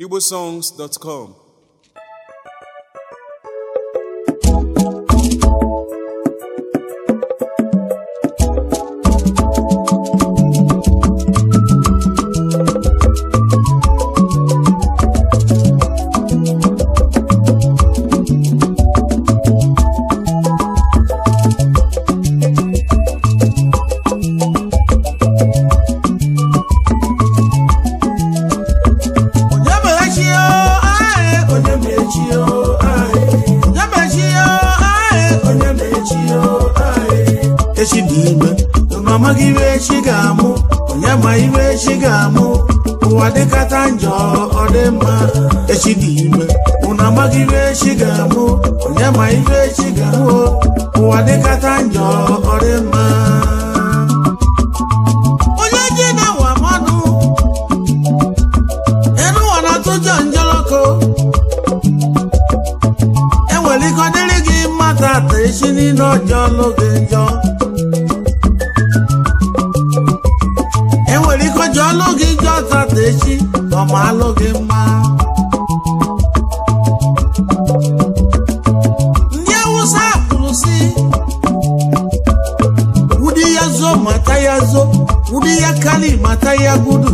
igbosongs.com Onye mechi o, ae, onye mechi o, ae. Onye mechi o, ae, onye mechi o, ae. Echi dị ime, unu amaghị iwe echi ga-amụ, onye ma iwe echi ga-amụ. Ụwa dịkata njọ, ọ dị mma. Echi dị ime, unu amaghị iwe echi ga-amụ, onye ma iwe echi ga-amụ. Ụwa dịkata njọ, ọ dị mma. Onye ji na-awa mmadụ enu ụwa na-atụjọ njọlọkọ enwere ike ọ dịrị gị mma tata echi niile ọjọọ n'oge njọ enwere ike ọjọọ n'oge njọ tata echi ọma alụ gị mma ndị awụsa kwuru si wudi ya zo mata ya zo wudi ya kali mata ya gudu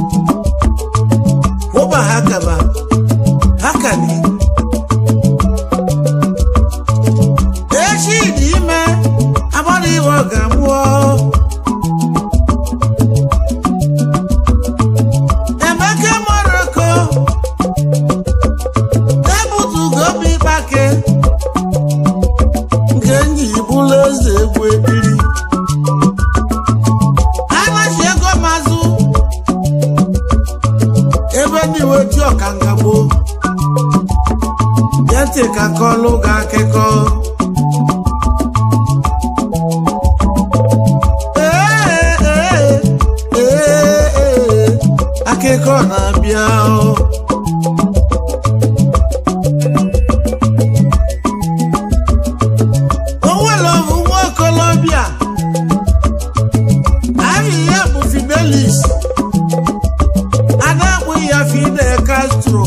ko ba haka ba haka ne echi dị ime agbara iwe ọ ga-amụọ emeka moroko ebutugo m ịkpake nke nji bụrụ eze egwu ebiri anachi ego mazụ ebe ndị wetu ọkanga gboo bịa ntị ka kọlụ gị akụkọ Ee, ee, ee, ee, akụkọ na-abịa o. o nwere ofu nwa okolobịa aha ya bụ Fidelis a na-akpụ ya Fidel Castro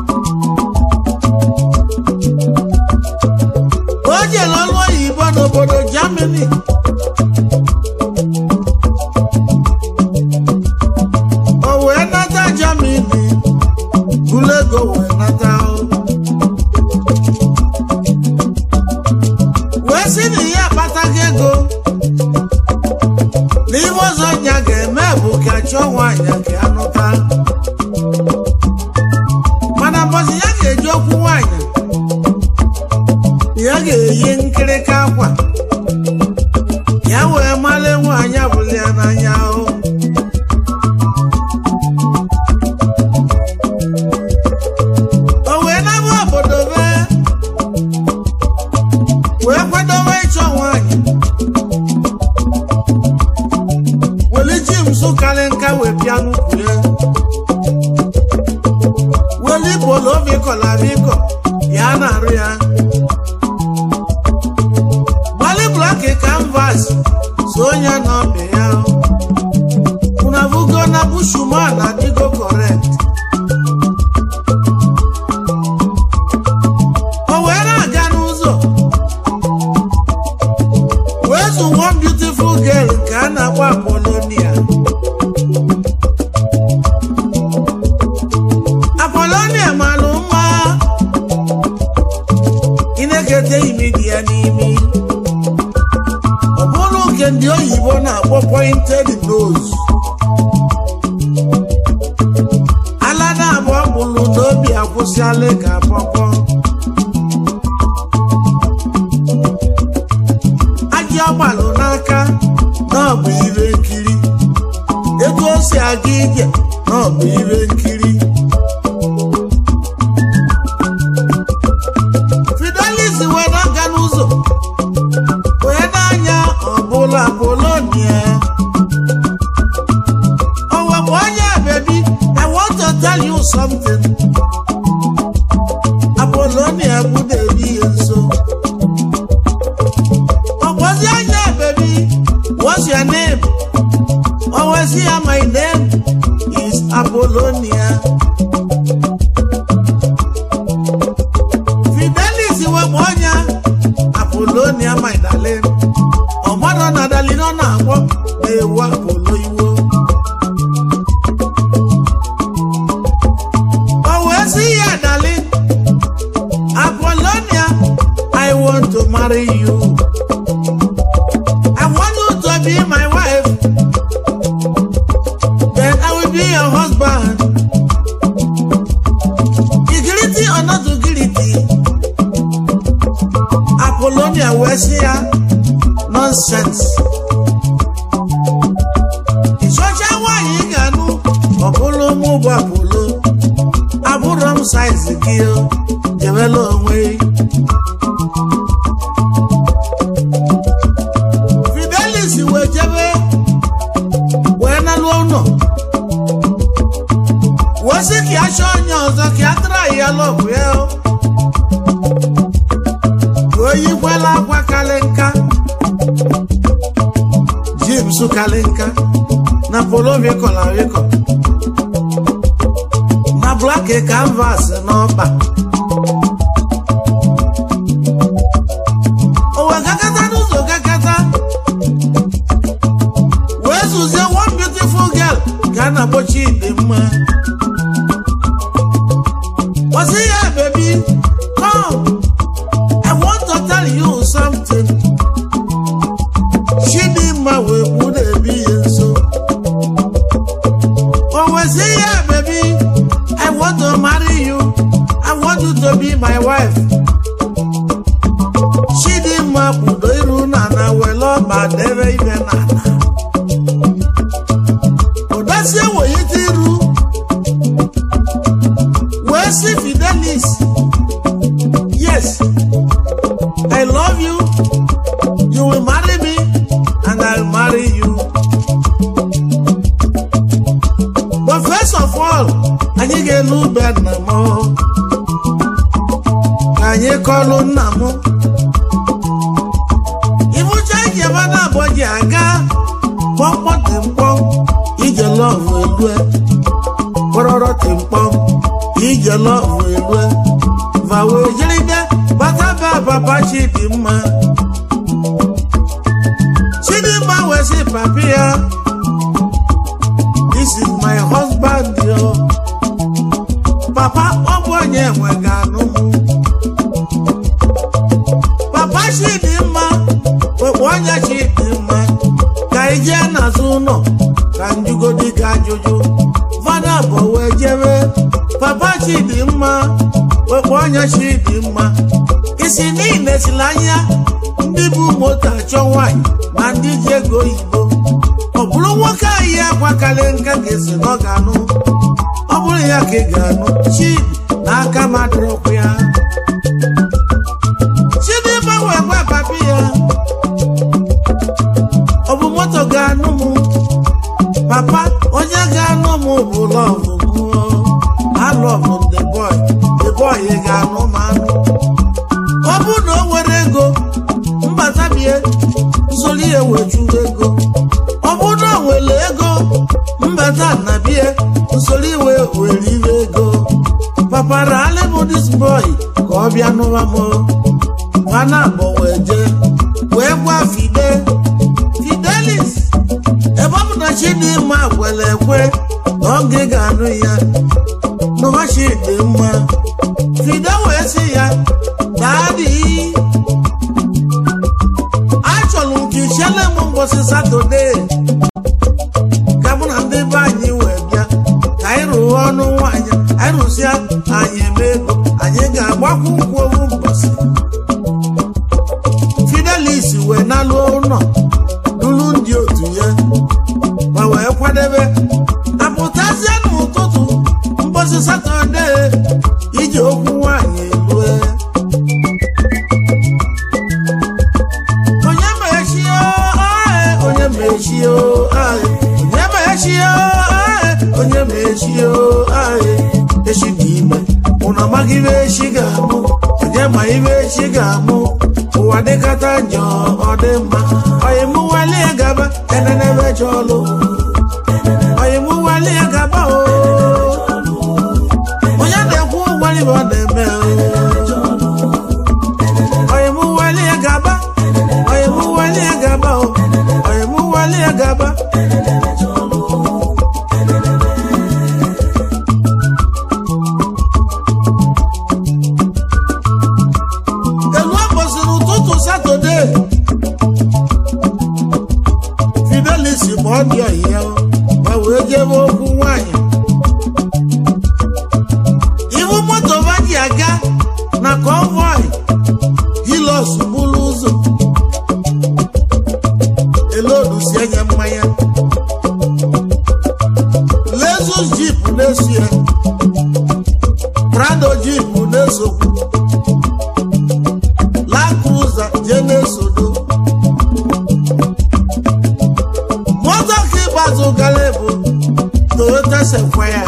o jere ọrụ oyibo n'obodo Germany o wee nata Germany buru ego wee nata o. wee sị na ya akpataghị ego na ihe ọzọ ya ga-eme bụ ka chọọ nwaanyị ka ya nụta mana mbọsị ya ga-eji okwu nwaanyị ya ga-eyi nkịrịka akwa ya wee mara nwaanyị abụla ya n'anya o o wee naba obodo be wee kwadobe ịchọ nwaanyị weli ji nsụkarị nka wee pịa n'ukwu ya weli bolo bikọla bikọ ya na-arụ ya gbali blọkị kanvas so onye n'ọbị ya unavugo na bushuma na digo correct o wee na-aga n'ụzọ wee zụ one beautiful girl nke a na-akpọ apolonia apolonia malụ mma ị na-ekete imi dị ya n'imi ọ bụrụ nke ndị oyibo na-akpọ pointed nose ala na-abụọ bụrụ n'obi akwụsịala ka pọpọ ajị ọgbalụ n'aka na ọ bụ ire nkiri ego o si aga ije na ọ bụ ire nkiri Fidelis wee na-aga n'ụzọ wee na-anya ọbụla Apolonia o wepụ onye bebi I want to tell you something Apolonia bụ na-ebi ya nso ọgwazi anya bebi what's your name? Always hear my name is Apolonia. wee sị ya nonsens ịchọcha nwaanyị ị ga-anụ ọ bụrụ mụ bụ apụlo abụrọ m saizi gị o jewela onwe fidelis wee jebe wee nalụ ụlọ wee sị ka ya chọọ onye ọzọ ka ya tara ya lọbụ ya o ka o yikwela akwa kalị nka james kalị nka na polo vikọla vikọ na blak canvas n'ọkpa o wee gakata n'ụzọ gakata wee zụzie one beautiful girl ka a na-akpọchi dị mma ọsị ya baby come I want to tell you something Chidimma wee gbu na-ebi ya nso o wee sị ya baby I want to marry you I want you to be my wife Chidimma kpudo iru na na were ọba debe ibe na ala ụdasie weyite iru wee sị Fidelis yes I love you you will marry me and I'll marry you but first of all anyị ga-elu ube nna m ka anyị kọlụ nna m ịbụcha ijebe na abụọ ji aga kpọmkpọ tịmkpọm ije lọvụ elue kpọrọrọ tịmkpọm ije lọvụ elue va wee jiride bata be papa Chidimma Chidimma wee sị papi ya this is my husband yo papa ọ bụ onye nwe ga-anụ m papa Chidimma wekpo onye Chidimma ka ị jee n'azụ ụlọ ka njugodi gị ajụjụ fada bụ wee jebe papa Chidimma wekpo onye Chidimma isi niile siri anya ndị bụ moto achọ nwaanyị na ndị ji ego oyibo ọ bụrụ nwoke ahụ akwa karị nka ga-esi na ọ ga-anụ ọ bụrụ ya ka ị ga-anụ chidi na aka madụrọkwu ya chidimma wee gwa papi ya ọ bụ moto ga-anụ m papa onye ga-anụ m bụ lọvụ m alọvụ the boy the boy ga-anụ m anụ ọ bụrụ na o nwere ego mbata bie nsoli ya wejuo ego ọ bụrụ na o nwere ego mbata na bie nsoli iwe were iwe ego papa ralị m dis boy ka ọ bịa nụwa m ha na-abọ wee jee wee gwa fide fidelis ebe ọ bụ na Chidimma kwere ekwe na oge ga-anụ ya nụwa Chidimma fide wee sị ya daadị achọrọ m ka ichiele m mbọsị satọde ka mụ na ndị be anyị wee bịa ka anyị rụọ ọnụ nwaanyị anyị rụsịa anyị eme ego anyị ga-agbakwu nkwụ owu mbọsị fidelis wee nalụ ụlọ lụrụ ndị otu ya ma wee kwadebe apụtazie n'ụtụtụ mbọsị satọde iji okwu nwaanyị elue onye mechie oe onye mechie oe onye mechie oe onye mechie oe echi dị ime ụnụ amaghị ibe echi ga-amụ onye ma ibe echi ga-amụ ụwa dịkata njọ ọ dị mma oyimụwali ya gaba enenebe chọlụ oyimụwali ya gaba o onye na-ekwu ụgwọrị ọ na-eme o oyimụwali ya gaba oyimụwali ya gaba o oyimụwali ya gaba elu ụbọchị n'ụtụtụ satọde fidelis ma ọ dị ọhịa ma wee jebe okwu nwanyị ibu moto ba ji aga jipu na-esokwu lakruza je na-esodo moto ka ịgbazụ gara bụ toyota sequoia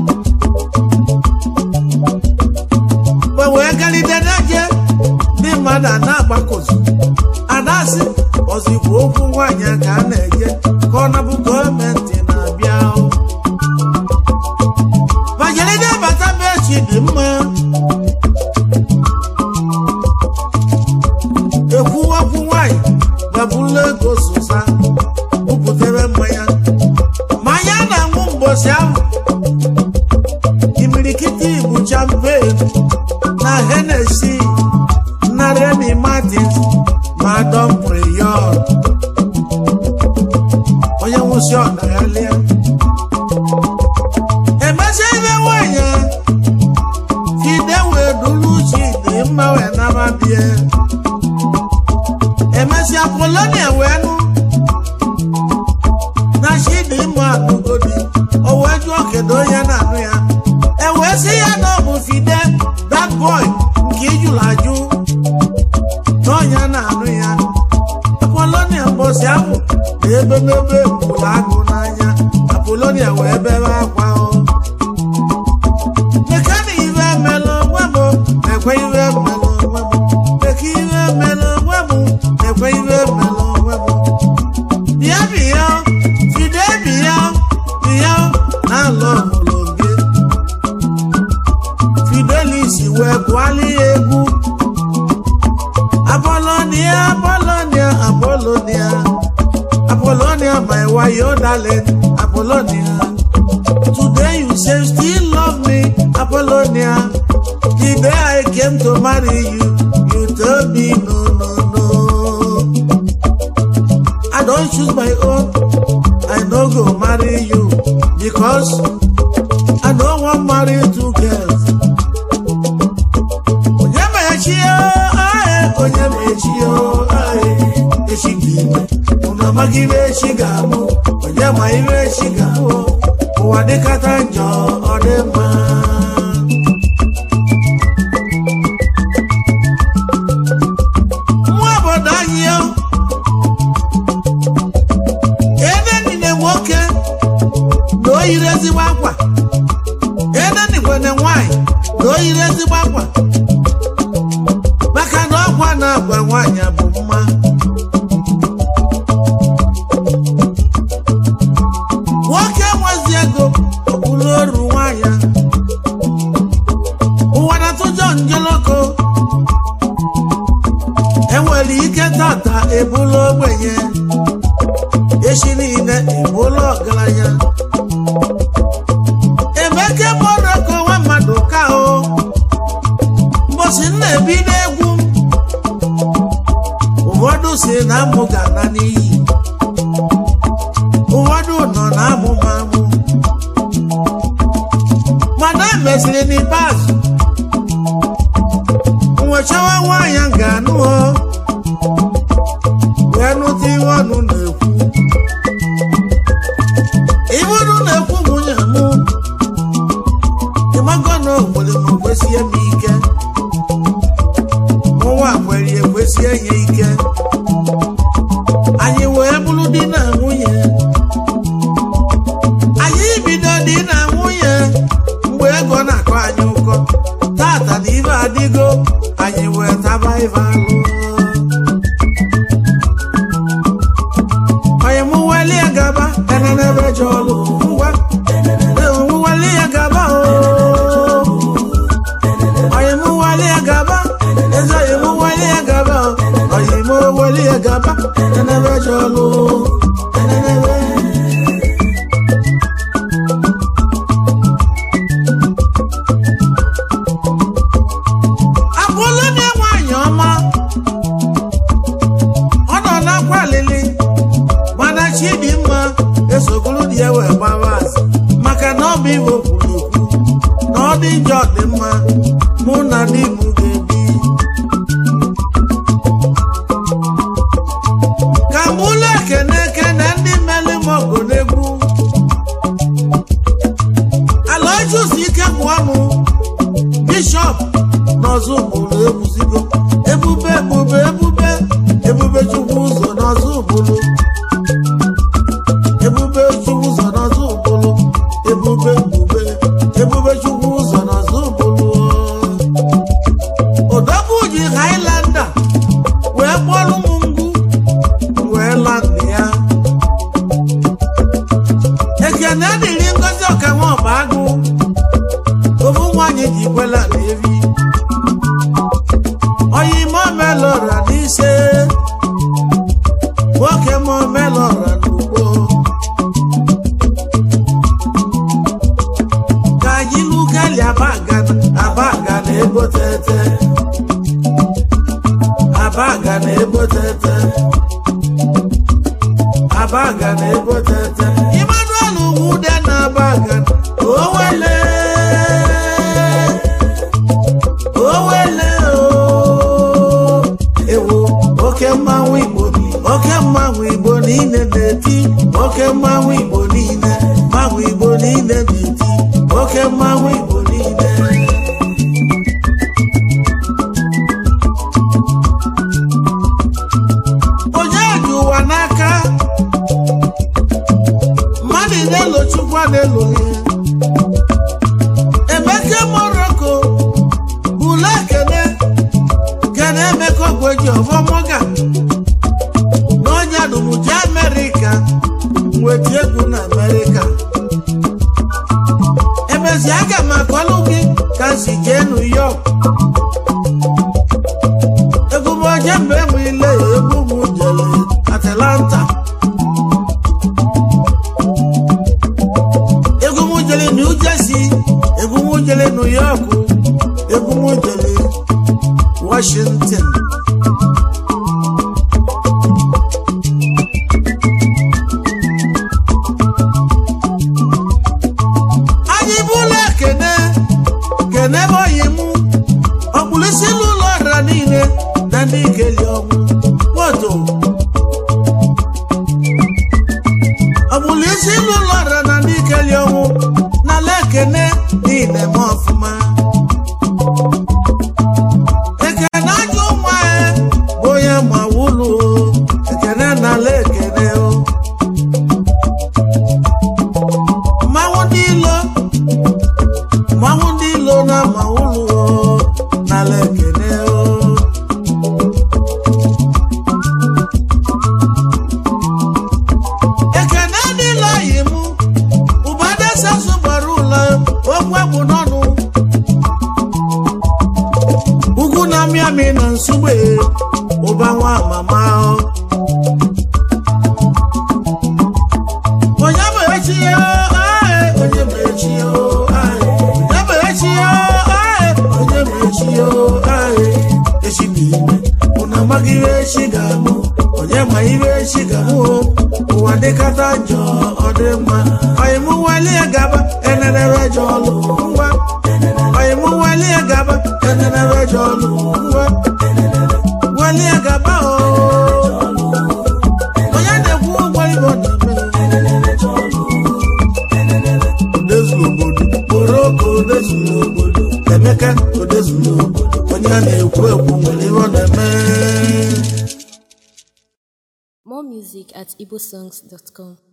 mgbe wee galide n'eje ndị mmadụ a na-agbakọzu adasị ozikwa okwu nwaanyị a ka a na-eje ka ọ nabụ gọọmenti na-abịa bajelide bata be echi dị mma ekwuwakwu nwaanyị babụla ego zụza bupụtere mmanya mmanya na-aṅụ mgbosi ahụ imirikiti bụ champagne na Hennessy na Remy Martins ma Dom Perignon onye nwụsị ọnaghalịa emesịa ibe nwanyị a, fide wee duru uche dị mma wee naba bie emesịa Polonia wee nụ na chidi mma anụgodi o wee jụọ kedu onye na-anụ ya e wee sị ya na ọ bụ fide that boy nke ijụrụ ajụ na ọnya na-anụ ya apolonia mbọsị ahụ na ebemebe gburu agụ n'anya apolonia wee bebe akwa o mekana iwe melụ onwe m ekwe iwe melụ onwe m meka iwe melụ onwe m ekwe iwe melụ onwe m bịa bịa fide bịa bịa na-alụ ọmụlụ gị fidelis wee gụọla ya egwu apolonia apolonia apolonia apolonia my wayo darling apolonia today you say still love me apolonia the day i came to marry you you told me no no no I don't choose my own. I no go marry you because I don't want marry two girls. Onye mechi o, ae, onye mechi o, ae, echi dị ime. Unu amaghị ibe echi ga-amụ, onye ma ibe echi ga-amụ. Ụwa dịkata njọ, ọ dị mma. Nwa obodo anyị o, ebe niile nwoke na o yiri ezigbo akwa ebe nikwene nwanyị na o yiri ezigbo akwa maka na ọgwa na-agwa nwaanyị bụ mma nwoke nwezi ego okpuru oru nwaanyị ụwa na-atụjọ njeloko enwere ike tata ebula ogbenye echi niile ebula ọgaranya emeke moroko nwa mmadụ ka o mbosi m na-ebido egwu ụfọdụ si na amụ ga-ana n'iyi ụfọdụ nọ na amụ ma amụ mana emesịrị n'ikpeazụ nwechawa nwaanyị m ga-anụ o wee nụta ihe ọnụ na-ekwu ibụrụ na-ekwu nwunye m ịmago na ogbere m kwesie m ike nwa kwere ekwesie ya ike anyị wee bụrụ di na nwunye anyị bido di na nwunye mgbe ego na-akọ anyị ụkọ tata na ibe adịgo anyị wee taba ibe alụ onye m weli ya gaba enenebe ji ọlụ ngwa m weli ya gaba o onye m weli ya gaba eze onye m weli ya gaba o onye m weli ya gaba enenebe ji ọlụ enenebe abụọla na nwaanyị ọma ọ nọ n'akwa alili mana chidimma esogoro di ya wee gbawa azụ maka na ọ bụ iwe kwuru ekwu na ọ dị njọ dị mma mụ na di m ga-ebi ka m ụlọ ekene ekene ndị mmeli m ọgụ n'egwu ala ojusi ike bụ ọnụ bishọp n'ọzọ ụbụrụ ebuzigo ebube ebube ebube ebube chukwu ụzọ n'ọzọ ụbụrụ ebube chukwu ụzọ n'ọzọ ụbụrụ ebube ebube ebube chukwu ụzọ n'ọzọ ụbụrụ odogwu ji hailanda wee kpọrọ ụmụ ngwu wee landị ya ekene dịrị ngozi ọkanwe ọba agụ ofu nwanyị ji kwela na evi oyi momelora n'ise nwoke momelora n'ugbo ka anyị lukeli abaga abaga na ego tete abaga na ego tete abaga na ego tete emmanuel wude na abaga owele owele o ewo oke mmanwụ igbo oke mmanwụ igbo niile na-eti oke mmanwụ igbo niile mmanwụ igbo niile na-eti oke mmanwụ igbo niile onye ji ụwa n'aka mmadụ na-elochukwa na-eloli emeke moroko bụla kene kene emeka ogweji ọfọmọga n'ọnya dumuji amerịka nweta egwu na amerịka emezi aga m akọlụ gị ka m si jee new york egwu m oje mgbe m ile egwu m jere atlanta egwu m jere new jersey egwu m jere new york egwu m jere washington anyị bụla kene kene bọyị mụ ọkpụrụisi n'ụlọ ọra niile na ndị ikeli ọnwụ moto ọkpụrụisi n'ụlọ ọra na ndị ikeli ọnwụ n'ala ekene niile ma ọfụma ekene ajọ nwa ya bụ onye ma wụlụ ekene n'ala ekene o mmanwụ ndị ilo mmanwụ ndị ilo na ma ụlọ n'ala ekene o ekene dịla yi mụ ụbadesasụ gbara ụlọ okwu egwu n'ọnụ ugwu na mịamị na nsugbe ụba nwa mama o onye bụ echi ya ae onye bụ echi ya ae onye bụ echi ya ae onye bụ echi ya ae echi bụ ime ụna amaghị ihe echi ga-amụ onye ma ihe echi ga-amụ o ụwa dịkata njọ ọ dị mma ọyịmụ walie gaba enenere jọ ọlụ ngwa ọyịmụ walie gaba enenere jọ ọlụ ngwa walie gaba o onye na-ekwu ụgwọ igbo na-eme odezuru obodo moroko odezuru obodo emeka odezuru obodo onye a na-ekwu ekwu nwere ihe ọ na-eme More music at igbosongs.com.